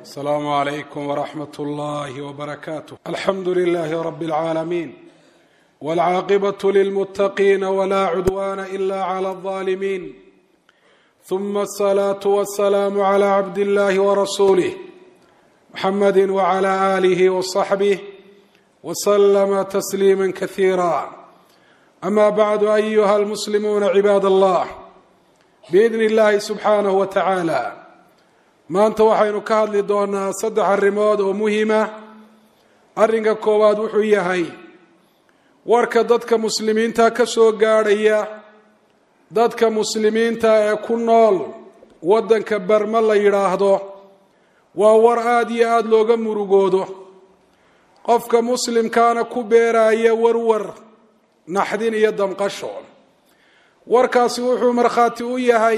السلام عليكم ورحمة الله وبركاته الحمد لله رب العالمين والعاقبة للمتقين ولا عدوان إلا على الظالمين ثم الصلاة والسلام على عبد الله ورسوله محمد وعلى آله وصحبه وسلم تسليما كثيرا أما بعد أيها المسلمون عباد الله بإذن الله سبحانه وتعالى maanta waxaynu ka hadli doonaa saddex arrimood oo muhima arrinka koowaad wuxuu yahay warka dadka muslimiinta ka soo gaadhaya dadka muslimiinta ee ku nool waddanka barma la yidhaahdo waa war aada iyo aada looga murugoodo qofka muslimkaana ku beeraya warwar naxdin iyo damqasho warkaasi wuxuu markhaati u yahay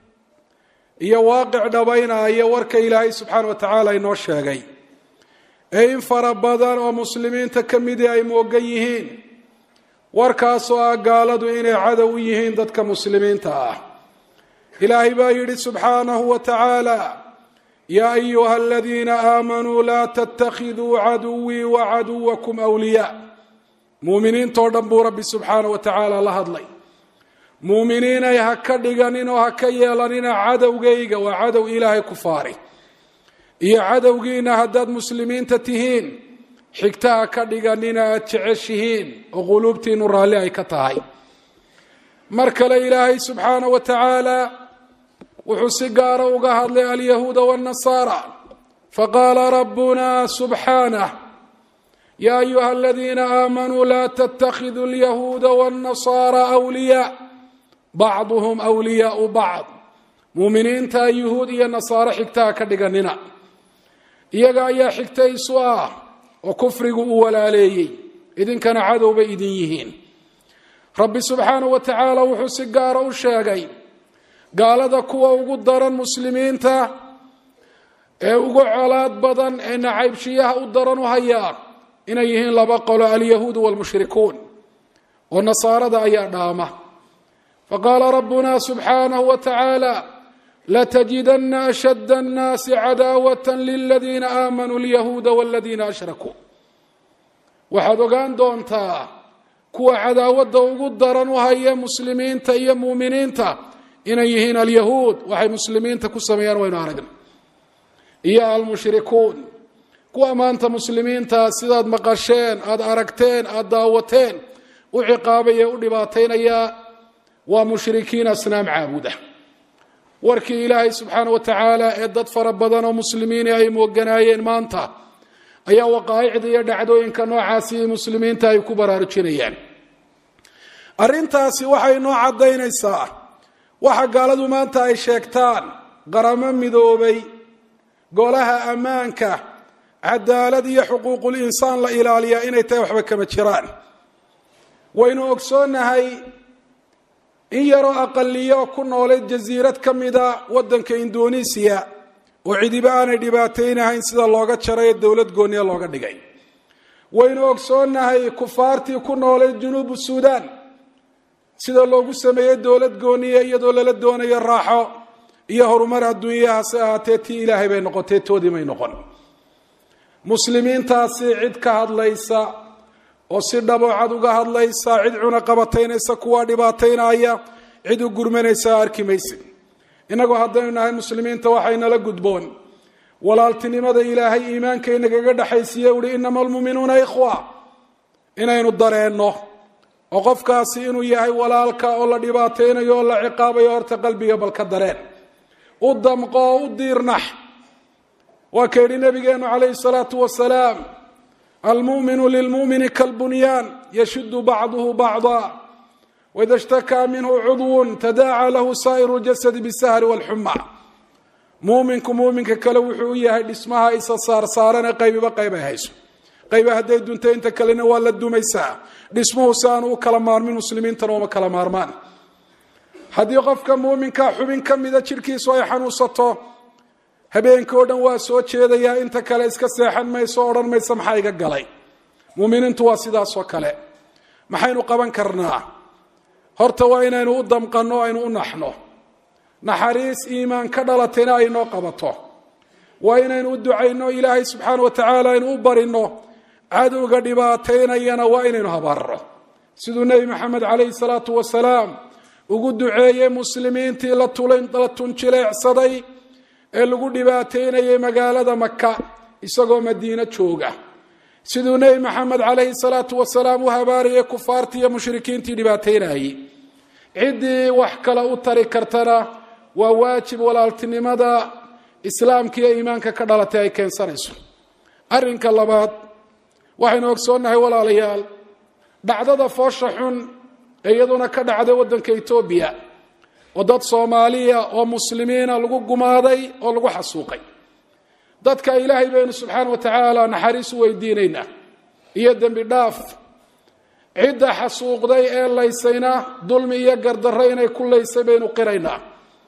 iyo waaqic dhabaynaya warka ilaahay subxaana wa tacaala inoo sheegay ee in fara badan oo muslimiinta ka midii ay moogan yihiin warkaasoo ah gaaladu inay cadow u yihiin dadka muslimiinta ah ilaahay baa yidhi subxaanahu wa tacaala yaa ayuha aladiina aamanuu laa tattakhiduu caduwii wa caduwakum wliyaa muuminiintoo dhan buu rabbi subxaana wa tacaala la hadlay muuminiinay ha ka dhiganin oo ha ka yeelanina cadowgayga waa cadow ilaahay ku faari iyo cadowgiina haddaad muslimiinta tihiin xigta ha ka dhiganina aada jeceshihiin oo quluubtiinu raalli ay ka tahay mar kale ilaahay subxaana wa tacaala wuxuu si gaara uga hadlay alyahuuda waannasaara faqaala rabbuna subxaanah ya ayuha aladiina aamanuu laa tattakhiduu alyahuuda waannasaara wliyaa bacduhum wliyaau bacd muuminiinta yuhuud iyo nasaaro xigtaha ka dhiganina iyaga ayaa xigta isu ah oo kufrigu uu walaaleeyey idinkana cadow bay idin yihiin rabbi subxaanahu wa tacaala wuxuu si gaara u sheegay gaalada kuwa ugu daran muslimiinta ee ugu colaad badan ee nacaybshiyaha u daran u hayaa inay yihiin laba qolo alyahuudu waalmushrikuun oo nasaarada ayaa dhaama faqaala rabbuna subxaanahu wa tacaala latajidana ashadda annaasi cadaawata liladiina aamanuu alyahuuda waladiina ashrakuu waxaad ogaan doontaa kuwa cadaawadda ugu daran u haya muslimiinta iyo muuminiinta inay yihiin alyahuud waxay muslimiinta ku sameeyaan waynu aragna iyo almushrikuun kuwa maanta muslimiinta sidaad maqasheen aada aragteen aada daawateen u ciqaabaya u dhibaataynaya waa mushrikiin asnaam caabuda warkii ilaahay subxaana wa tacaala ee dad fara badan oo muslimiini ay mooganaayeen maanta ayaa waqaa'icda iyo dhacdooyinka noocaasi muslimiinta ay ku baraarujinayaan arrintaasi waxay noo caddaynaysaa waxa gaaladu maanta ay sheegtaan qaramo midoobay golaha ammaanka cadaalad iyo xuquuqul insaan la ilaaliyaa inay tahay waxba kama jiraan waynu ogsoonnahay in yaroo aqaliyo ku noolay jasiirad ka mida waddanka indonesiya oo cidiba aanay dhibaataynahayn sida looga jaray dowlad gooniya looga dhigay waynu ogsoonnahay kufaartii ku noolay junuubu suudaan sida loogu sameeyey dowlad gooniya iyadoo lala doonayo raaxo iyo horumar adduunyahaase ahaatee tii ilaahay bay noqotee toodii may noqon muslimiintaasi cid ka hadlaysa oo si dhaboocad uga hadlaysa cid cuna qabataynaysa kuwa dhibaataynaya cid u gurmanaysa arki maysid innagoo haddaynu nahay muslimiinta waxaynala gudboon walaaltinimada ilaahay iimaanka inagaga dhexaysiiye uhi inama almuuminuuna ikhwa inaynu dareenno oo qofkaasi inuu yahay walaalka oo la dhibaataynayo oo la ciqaabayo horta qalbiga balka dareen u damqo oo u diirnax waa ka yidhi nabigeenu calayhi salaatu wasalaam almuminu lilmumini kalbunyaan yashudu bacduhu bacda waida shtakaa minhu cudwun tadaaca lahu saa'iru ljasadi bisahri walxuma muuminku muuminka kale wuxuu u yahay dhismaha isa saarsaarane qaybiba qayb ay hayso qayba hadday dunta inta kalena waa la dumaysaa dhismuhu si aanu u kala maarmin muslimiintana uma kala maarmaan haddii qofka muuminka xubin ka mida jidhkiisu ay xanuunsato habeenka o dhan waa soo jeedayaa inta kale iska seexan mayso o odhan maysa maxaa iga galay muuminiintu waa sidaasoo kale maxaynu qaban karnaa horta waa inaynu u damqanno aynu u naxno naxariis iimaan ka dhalatayna ay noo qabato waa inaynu u ducayno ilaahay subxaana wa tacaala aynu u barino cadowga dhibaataynayana waa inaynu habaarro siduu nebi maxamed calayhi salaatu wasalaam ugu duceeyey muslimiintii la tunjileecsaday ee lagu dhibaateynayay magaalada maka isagoo madiino jooga siduu nebi maxamed calayhi salaatu wasalaam u habaariyey kufaartii iyo mushrikiintii dhibaateynayey ciddii wax kale u tari kartana waa waajib walaaltinimada islaamka iyo iimaanka ka dhalatay ay keensanayso arrinka labaad waxaynu ogsoonnahay walaalayaal dhacdada foosha xun ee iyaduna ka dhacday waddanka etoobiya oo dad soomaaliya oo muslimiina lagu gumaaday oo lagu xasuuqay dadka ilaahay baynu subxaana wa tacaala naxariis u weydiinaynaa iyo dembi dhaaf cidda xasuuqday ee laysayna dulmi iyo gardarro inay ku laysay baynu qiraynaa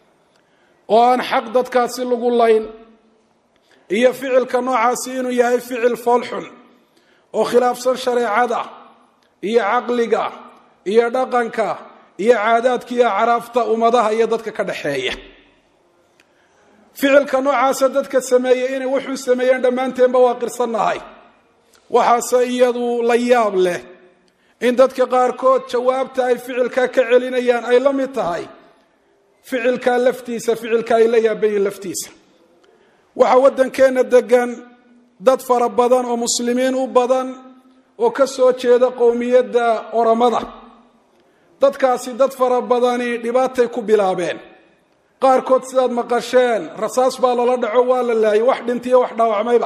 oo aan xaq dadkaasi lagu layn iyo ficilka noocaasi inuu yahay ficil foolxun oo khilaafsan shareecada iyo caqliga iyo dhaqanka iyo caadaadka iyo acraafta ummadaha iyo dadka ka dhaxeeya ficilka noocaasa dadka sameeyey inay wuxuu sameeyeen dhammaanteenba waa qirsannahay waxaase iyadu la yaab leh in dadka qaarkood jawaabta ay ficilkaa ka celinayaan ay la mid tahay ficilkaa laftiisa ficilka ay la yaabayiin laftiisa waxaa waddankeenna degan dad fara badan oo muslimiin u badan oo ka soo jeeda qowmiyadda oramada dadkaasi dad fara badani dhibaatay ku bilaabeen qaarkood sidaad maqasheen rasaas baa lala dhaco waa la laayay wax dhintiyo wax dhaawacmayba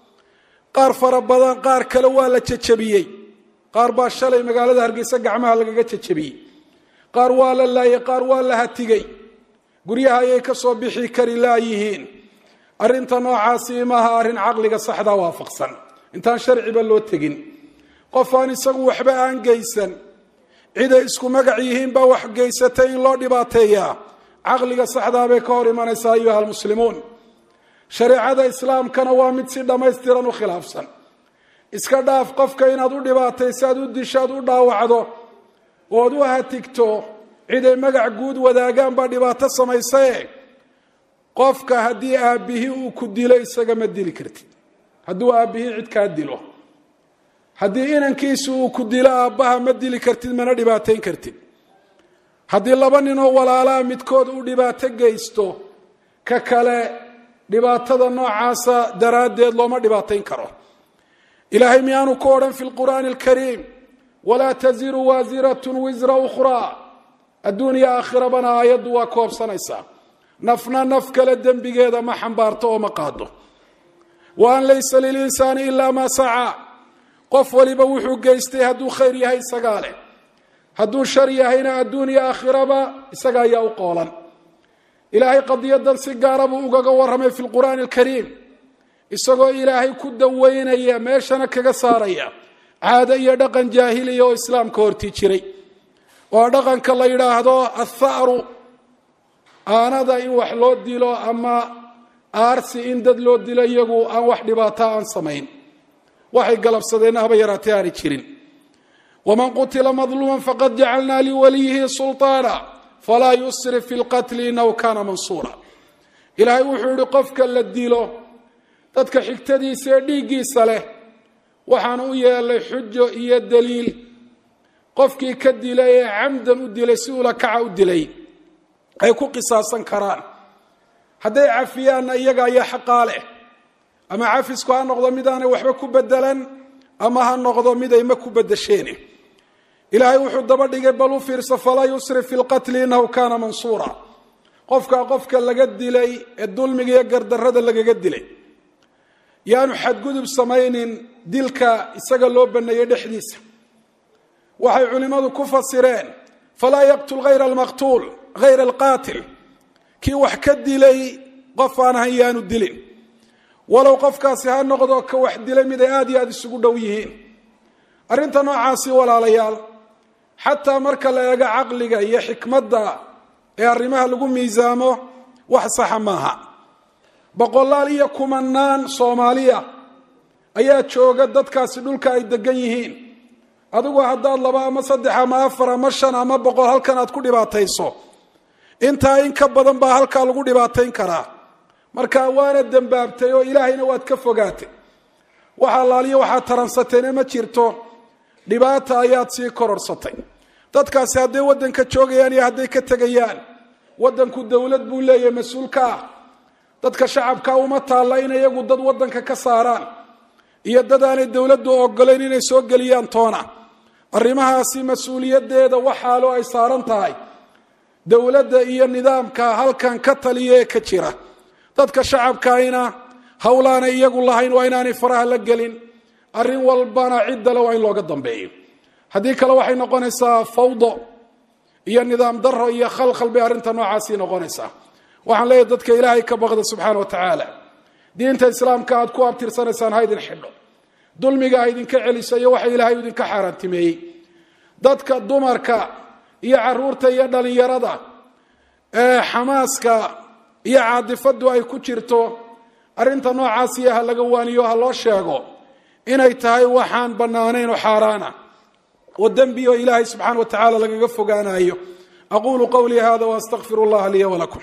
qaar fara badan qaar kale waa la jejabiyey qaar baa shalay magaalada hargeysa gacmaha lagaga jejabiyey qaar waa la laayay qaar waa la hatigay guryaha ayay ka soo bixi kari laayihiin arrinta noocaasi maaha arrin caqliga saxda waafaqsan intaan sharciba loo tegin qof aan isagu waxba aan geysan ciday isku magac yihiin baa wax geysatay in loo dhibaateeyaa caqliga saxdaa bay ka hor imanaysaa ayuha almuslimuun shareecada islaamkana waa mid si dhammaystiran u khilaafsan iska dhaaf qofka inaad u dhibaatayso aad u disho aad u dhaawacdo ood u hatigto ciday magac guud wadaagaan baa dhibaato samaysae qofka haddii aabbihii uu ku dilo isaga ma dili kartid hadduu aabbihii cid kaa dilo haddii inankiisu uu ku dilo aabbaha ma dili kartid mana dhibaateyn kartid haddii laba ninoo walaalaa midkood uu dhibaato geysto ka kale dhibaatada noocaasa daraaddeed looma dhibaateyn karo ilaahay miyaanu ku odhan fi lqur'aani alkariim walaa taziru waasiratun wisra ukhraa adduuniya aakhirabana aayaddu waa koobsanaysaa nafna naf kale dembigeeda ma xambaarto oo ma qaado wa an laysa lilinsaani ilaa maa sacaa qof waliba wuxuu geystay hadduu khayr yahay isagaa leh hadduu shar yahayna adduuniya aakhiraba isaga ayaa u qoolan ilaahay qadiyadan si gaara buu ugaga warramay fi lqur'aani alkariim isagoo ilaahay ku daweynaya meeshana kaga saaraya caado iyo dhaqan jaahiliya oo islaamka hortii jiray oo dhaqanka la yidhaahdo atha'ru aanada in wax loo dilo ama aarsi in dad loo dilo iyagu aan wax dhibaata aan samayn waxay galabsadeenna haba yaraatee aanay jirin waman qutila madluuman faqad jacalnaa liwaliyihi sulطaana falaa yusrif fi lqatli inahu kana mansuura ilaahay wuxuu yihi qofka la dilo dadka xigtadiisa ee dhiiggiisa leh waxaan u yeelay xujo iyo daliil qofkii ka dilay ee camdan u dilay si ula kaca u dilay ay ku qisaasan karaan hadday cafiyaanna iyaga ayaa xaqaa leh ama cafisku ha noqdo mid aanay waxba ku bedelan ama ha noqdo mid ayma ku bedesheene ilaahay wuxuu daba dhigay bal u fiirso falaa yusrif fi lqatli inahu kana mansuura qofkaa qofka laga dilay ee dulmiga iyo gardarrada lagaga dilay yaanu xadgudub samaynin dilka isaga loo baneeyey dhexdiisa waxay culimmadu ku fasireen falaa yaqtul hayra almaqtuul hayra alqaatil kii wax ka dilay qof aan ahan yaanu dilin walow qofkaasi ha noqdo ka wax dilay mid ay aada iyo aada isugu dhow yihiin arrinta noocaasi walaalayaal xataa marka la eego caqliga iyo xikmadda ee arrimaha lagu miisaamo wax saxa maaha boqolaal iyo kumanaan soomaaliya ayaa jooga dadkaasi dhulka ay degan yihiin adigu haddaad laba ama saddex ama afar ama shan ama boqol halkan aad ku dhibaatayso intaa in ka badan baa halkaa lagu dhibaatayn karaa marka waana dembaabtay oo ilaahayna waad ka fogaatay waxa laaliyo waxaad taransatayna ma jirto dhibaata ayaad sii kororsatay dadkaasi hadday waddanka joogayaan iyo hadday ka tegayaan waddanku dowlad buu leeyahay mas-uulka ah dadka shacabka uma taalla in iyagu dad waddanka ka saaraan iyo dad aanay dowladdu ogolayn inay soo geliyaan toona arrimahaasi mas-uuliyaddeeda waxaalo ay saaran tahay dowladda iyo nidaamka halkan ka taliya ee ka jira dadka shacabkaayna howlaanay iyagu lahayn waa inaanay faraha la gelin arrin walbana ciddale waa in looga dambeeyo haddii kale waxay noqonaysaa fawdo iyo nidaam daro iyo khalkhal bay arrinta noocaasii noqonaysaa waxaan leeyahay dadka ilaahay ka baqda subxaana wa tacaala diinta islaamka aad ku abtirsanaysaan ha idin xidho dulmiga ha idinka celiso iyo waxa ilaahay idinka xaaraantimeeyey dadka dumarka iyo caruurta iyo dhalinyarada ee xamaaska iyo caadifadu ay ku jirto arrinta noocaasiyo ha laga waaniyo ha loo sheego inay tahay waxaan bannaanayn oo xaaraana oo dembi oo ilaahay subxaana wa tacaala lagaga fogaanayo aqulu qawlii hada waastaqfir اllaha liya wlakum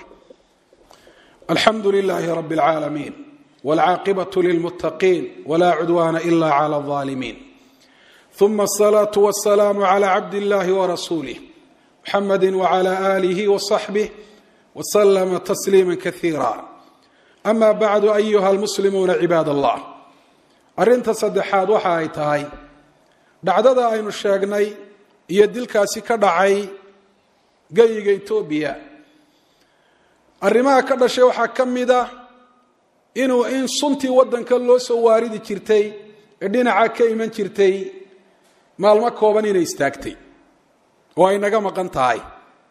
alxamdu lilahi rab اlcaalamiin wاlcaaqibaة lilmutaqiin wla cudwana ila clى الظالمين ثuma الصلاة والسلام عlى cabd الlahi وrasulih mxamadi وعlى آlih وصaxbih وslma تsliima kaثيirا ama bacdu ayuha اlmuslimuuna cibaad اllah arrinta saddexaad waxa ay tahay dhacdada aynu sheegnay iyo dilkaasi ka dhacay geyiga etoobiya arrimaha ka dhashay waxaa ka mid a inuu in suntii waddanka loo soo waaridi jirtay ee dhinaca ka iman jirtay maalmo kooban inay istaagtay oo ay naga maqan tahay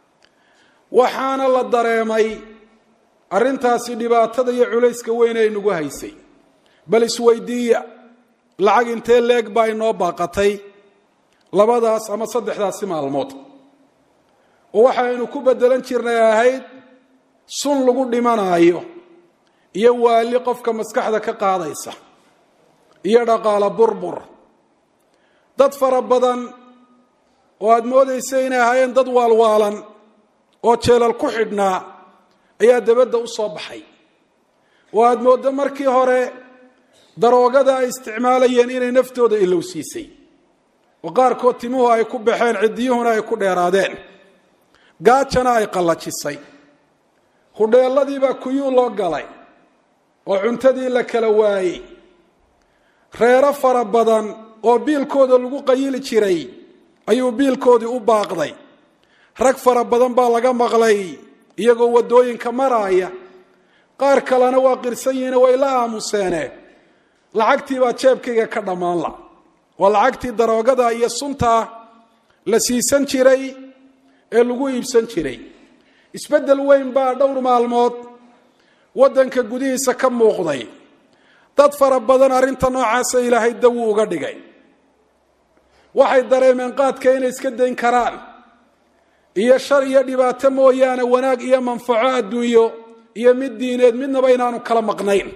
waxaana la dareemay arrintaasi dhibaatada iyo culayska weyn ay nagu haysay bal isweydiiya lacag intee leeg baa inoo baaqatay labadaas ama saddexdaasi maalmood oo waxaynu ku beddelan jirnay ahayd sun lagu dhimanaayo iyo waali qofka maskaxda ka qaadaysa iyo dhaqaalo burbur dad fara badan oo aada moodaysa inay ahaayeen dad waalwaalan oo jeelal ku xidhnaa ayaa dabadda u soo baxay oo aada mooddo markii hore daroogada ay isticmaalayeen inay naftooda ilowsiisay oo qaarkood timuhu ay ku baxeen ciddiyuhuna ay ku dheeraadeen gaajana ay qallajisay hudheelladiibaa kuyuu loo galay oo cuntadii la kala waayey reero fara badan oo biilkooda lagu qayili jiray ayuu biilkoodii u baaqday rag fara badan baa laga maqlay iyagoo waddooyinka maraaya qaar kalena waa qirsan yihiine way la aamuseene lacagtii baa jeebkayga ka dhammaan la waa lacagtii daroogada iyo sunta la siisan jiray ee lagu iibsan jiray isbeddel weyn baa dhowr maalmood waddanka gudihiisa ka muuqday dad fara badan arrinta noocaasa ilaahay dawuu uga dhigay waxay dareemeen qaadka inay iska dayn karaan iyo shar iyo dhibaato mooyaane wanaag iyo manfaco adduunyo iyo mid diineed midnaba inaanu kala maqnayn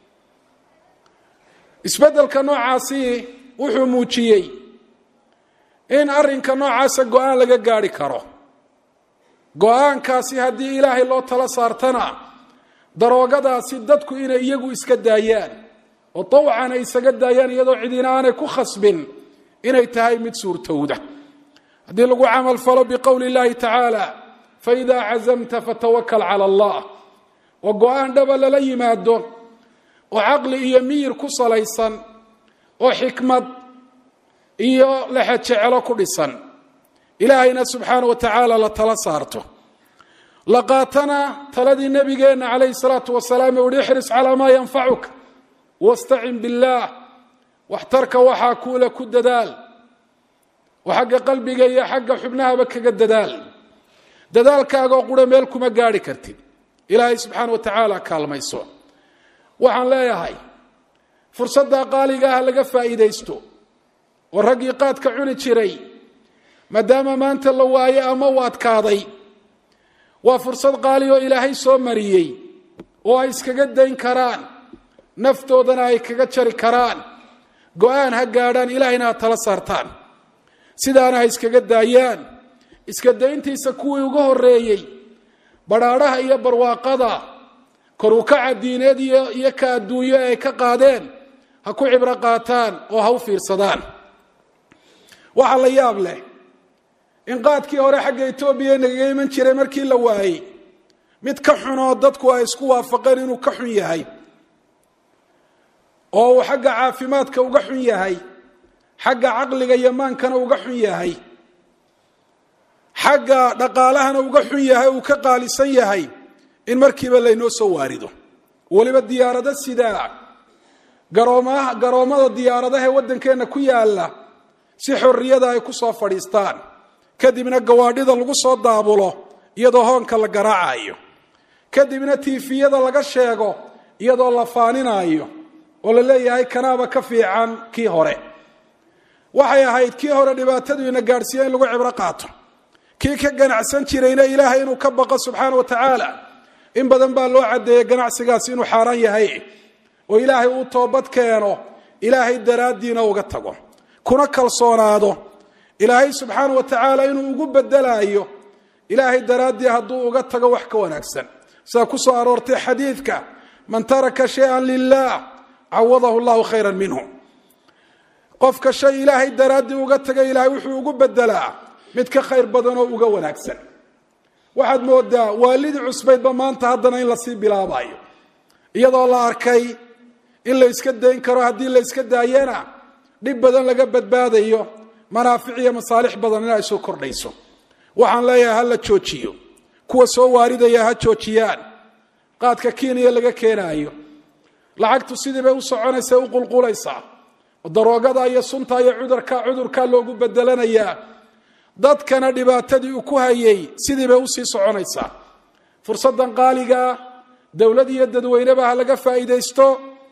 isbeddelka noocaasi wuxuu muujiyey in arrinka noocaasa go-aan laga gaadhi karo go-aankaasi haddii ilaahay loo tala saartana daroogadaasi dadku inay iyagu iska daayaan oo dawcan ay isaga daayaan iyadoo cidina aanay ku khasbin inay tahay mid suurtowda haddii lagu camal falo biqowli اllahi tacaala faida cazamta fatawakal cala allah oo go-aan dhaba lala yimaado oo caqli iyo miyir ku salaysan oo xikmad iyo lexejecelo ku dhisan ilaahayna subxaana wa tacaala la tala saarto la qaatana taladii nabigeenna calayhi salaatu wasalaam ee uhi ixris calaa maa yanfacuka wastacin billaah waxtarka waxaa kuula ku dadaal oo xagga qalbiga iyo xagga xubnahaba kaga dadaal dadaalkaagoo qura meel kuma gaadhi kartid ilaahay subxaana wa tacaala kaalmayso waxaan leeyahay fursadda qaaliga ah laga faa'iidaysto oo raggii qaadka cuni jiray maadaama maanta la waayo ama u adkaaday waa fursad qaali oo ilaahay soo mariyey oo ay iskaga dayn karaan naftoodana ay kaga jari karaan go-aan ha gaadhaan ilaahayna ha tala saartaan sidaana ha iskaga daayaan iska dayntiisa kuwii uga horreeyey badhaadhaha iyo barwaaqada korukaca diineed iyo ka adduunyo ay ka qaadeen ha ku cibro qaataan oo ha u fiirsadaan waxaa la yaab leh in qaadkii hore xagga etoobiya nagaga iman jiray markii la waayey mid ka xunoo dadku ay isku waafaqeen inuu ka xun yahay oo uu xagga caafimaadka uga xun yahay xagga caqliga iyo maankana uga xun yahay xagga dhaqaalahana uga xun yahay uu ka qaalisan yahay in markiiba laynoo soo waarido weliba diyaarado sidaa garoomaha garoommada diyaaradaha ee waddankeenna ku yaalla si xorriyada ay ku soo fadhiistaan kadibna gawaadhida lagu soo daabulo iyadoo hoonka la garaacayo kadibna tiifiyada laga sheego iyadoo la faaninaayo oo la leeyahay kanaaba ka fiican kii hore waxay ahayd kii hore dhibaatadu ina gaadhsiiya in lagu cibro qaato kii ka ganacsan jirayna ilaahay inuu ka baqo subxaana wa tacaala in badan baa loo caddeeyey ganacsigaasi inuu xaaraan yahay oo ilaahay uu toobad keeno ilaahay daraaddiina uga tago kuna kalsoonaado ilaahay subxaana wa tacaala inuu ugu bedelaayo ilaahay daraaddii hadduu uga tago wax ka wanaagsan sidaa ku soo aroortay xadiidka man taraka shay-an lilah cawadahu llahu khayra minhu qofka shay ilaahay daraaddii uga taga ilaahay wuxuu ugu bedelaa mid ka khayr badan oo uga wanaagsan waxaad moodaa waalidii cusbaydba maanta haddana in lasii bilaabayo iyadoo la arkay in la yska dayn karo haddii la yska daayana dhib badan laga badbaadayo manaafic iyo masaalix badan in ay soo kordhayso waxaan leeyahay ha la joojiyo kuwa soo waaridaya ha joojiyaan qaadka kenya laga keenaayo lacagtu sidii bay u soconaysa u qulqulaysaa daroogada iyo sunta iyo cudurka cudurkaa loogu bedelanayaa dadkana dhibaatadii uu ku hayay sidii bay usii soconaysaa fursaddan qaaligaa dowlad iyo dadweyneba ha laga faa'iidaysto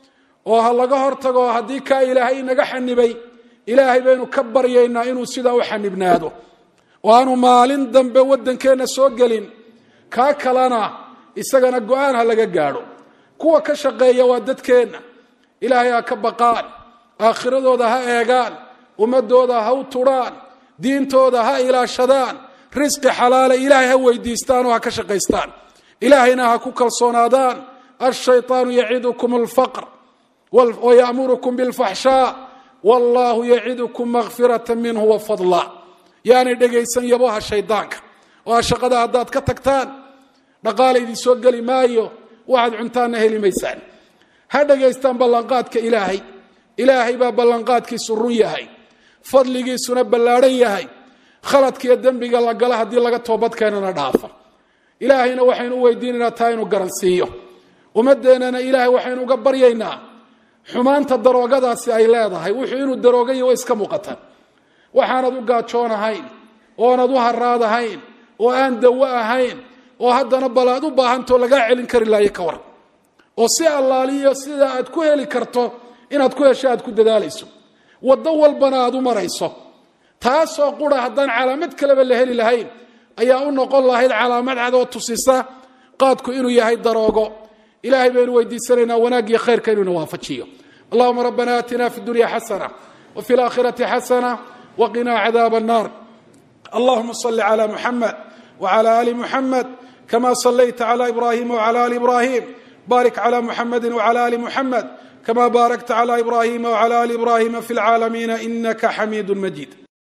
oo ha laga hortago haddii kaa ilaahay inaga xanibay ilaahay baynu ka baryaynaa inuu sidaa u xanibnaado oo aanu maalin dambe waddankeenna soo gelin kaa kalena isagana go-aan ha laga gaadho kuwa ka shaqeeya waa dadkeenna ilaahay ha ka baqaan aakhiradooda ha eegaan ummadooda ha u tudhaan diintooda ha ilaashadaan risqi xalaala ilaahay ha weydiistaan oo ha ka shaqaystaan ilaahayna ha ku kalsoonaadaan ashayطaanu yacidukum alfaqr wayamurukum bilfaxshaa wallahu yacidukum makfirata minhu wafadla yaanay dhegaysan yaboha shaydaanka oo ha shaqada haddaad ka tagtaan dhaqaala idin soo geli maayo waxaad cuntaanna heli maysaan ha dhegaystaan ballanqaadka ilaahay ilaahay baa ballanqaadkiisu run yahay fadligiisuna ballaadhan yahay khaladkiiyo dembiga la gala haddii laga toobadkeenana dhaafa ilaahayna waxaynu u weydiinaynaa taa inuu garansiiyo ummadeennana ilaahay waxaynu uga baryaynaa xumaanta daroogadaasi ay leedahay wuxuu inuu daroogayo way iska muuqataan waxaanad u gaajoonahayn oonad u haraadahayn oo aan dawo ahayn oo haddana bal aad u baahantoo lagaa celin kari laayo ka war oo si allaaliyo sida aad ku heli karto inaad ku hesho aad ku dadaalayso waddo walbana aad u marayso taasoo qura haddaan calaamad kaleba la heli lahayn ayaa u noqon lahayd calaamad cad oo tusisa qaadku inuu yahay daroogo ilahay baynu weydiisanaynaa wanaaggiyo khayrka inuuna waafajiyo allahuma rabbana aatina fi dunya xasana wfi اlaakhirati xasana wqina cadaab الnar allahuma صli clى muxamed wclى ali muxamed kama صlayta clى ibrahim wclى ali ibrahim barik clى muxamedi wclى ali muxamed kama barakta clى ibrahim wclى ali ibrahim fi اlcaalamiina inaka xamiid majid